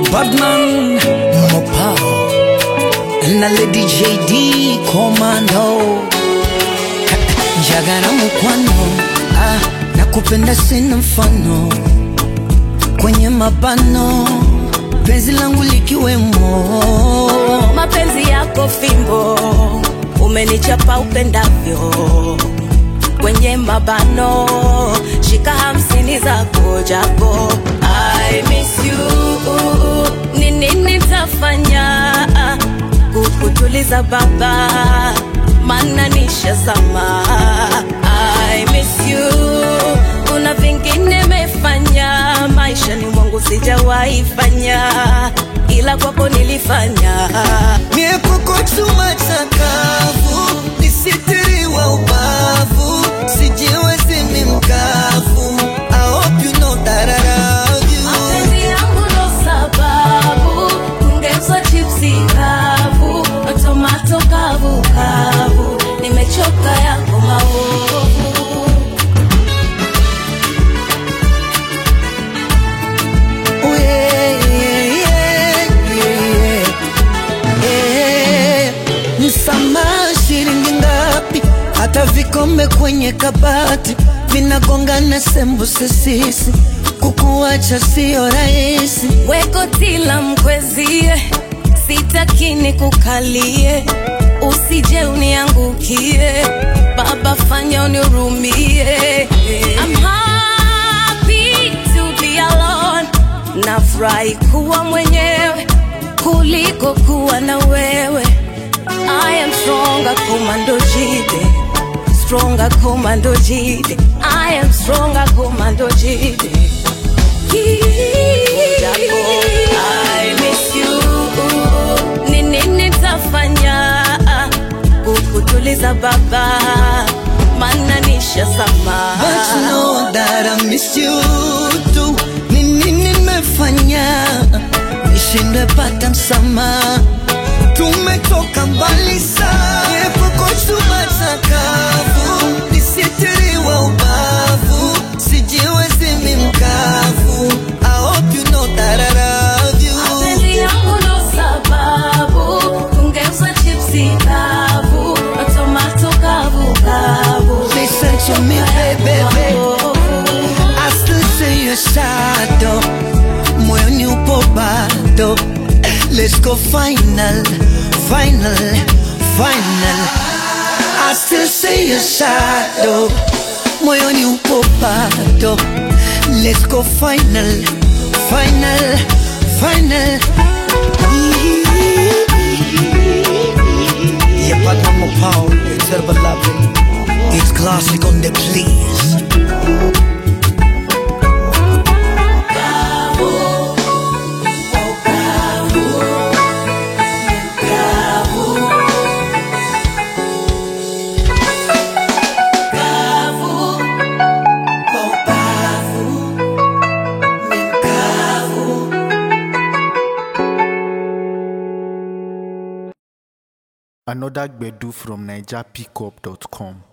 Badman Mopao na Lady JD Commando Jagara mukwano ah, na kupenda sina mfano kwenye mabano penzi langu likiwemo mapenzi yako fimbo umenichapa upendavyo kwenye mabano shika hamsini zako japo I miss you nini nitafanya kukutuliza baba mana nishazama I miss you kuna vingine mefanya maishani mwangu sijawahi fanya ila kwako nilifanya Mie kuko chuma chakavu nisitiriwa ubavu sijiwezi ni mkavu I hope you know that I love you mapenzi yangu ndo sababu ungeuza chipsi kavu tomato kavu kavu nimechoka yako maovu Oh, yeah, yeah, yeah, yeah. Eh, Msamaha shilingi ngapi? Hata vikombe kwenye kabati vinagongana sembuse sisi, kukuacha sio rahisi. weko tila mkwezie sitakini kukalie usije uniangukie baba fanya unirumie I'm happy to be alone nafurahi kuwa mwenyewe kuliko kuwa na wewe I am stronger komando jide stronger komando jide I am stronger komando jide Japo, I miss you. Ni nini nitafanya kukutuliza baba mana nishazama But you know that I miss you too. Ni nini nimefanya nishindwe pata msamaha? Tumetoka mbali sana, epuko chuma chakavu, nisitiriwa ubavu, sijiwezi mi mkavu. I hope you know that I love you. mapenzi yangu ndo sababu ungeuza chipsi kavu tomato kavu kavu Listen to me, baby. I still see your shadow moyoni upo bado let's go final final final I still see your shadow moyoni upo bado let's go final final final Yeah, but I'm a power, it's a loving. It's classic on the please. Another Gbedu from NigerPickup.com.